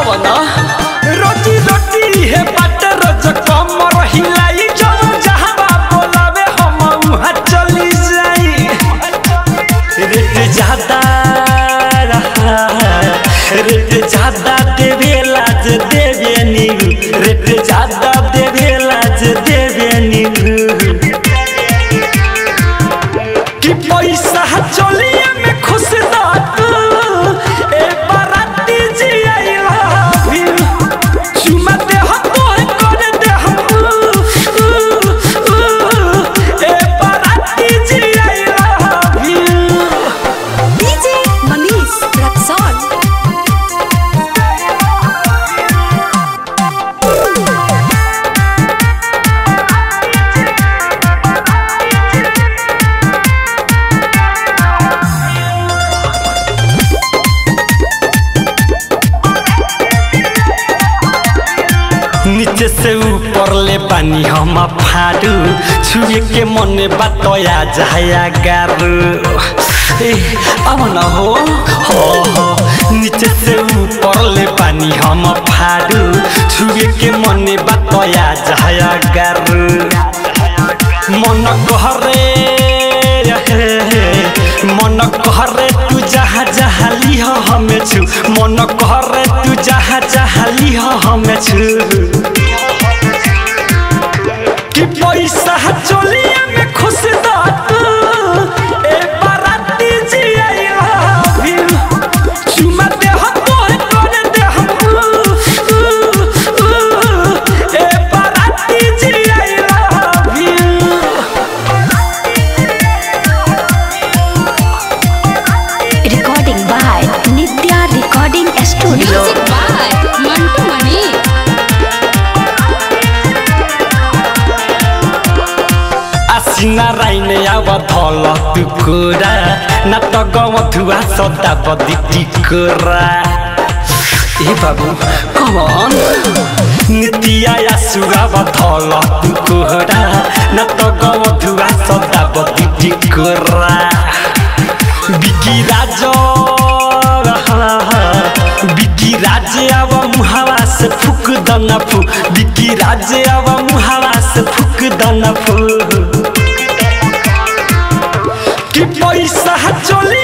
आवना रोजी रोटी है बाट रोज कमर हिलाई जब जहाँ बोलावे हम वहाँ चली जाई रेट ज्यादा रहा रेट ज्यादा देवे लाज देवे नीरू रेट ज्यादा देवे लाज देवे नीरू कि पैसा चलिए में खुश दात ए बाराती जी आई लव यू चुमा दे हम तोहे कर दे हम ए बाराती जी I love you DJ Manish Raxon. नीचे से ऊपर ले पानी हम फाड़ू छुए के मन बतया जाया गारू ए, अब न हो हो हो नीचे से ऊपर ले पानी हम फाड़ू छुए के मन बतया जाया गारू मन कहरे मन कहरे तू जहाँ जहाँ लिह हमें छु मन कहरे तू जहाँ जहाँ लिह हमें छु कि पैसा चलिए में खुश दात ए बाराती जी आई लव यू चुमा दे हम तोहे कर दे हम ए बाराती जी I love you Recording by Nitya Recording Studio. Music by Mantu Mani. आसिना राइने आव धल टुकुरा न त गवथुआ सदा बदी टिकुरा ए बाबु कमन नितिया आसुआ धल टुकुरा न त गवथुआ सदा बदी टिकुरा बिकी राज बिकी राज अब मुहावा से फुक दन फु बिकी राज अब मुहावा से फुक दन फु कि पैसा चली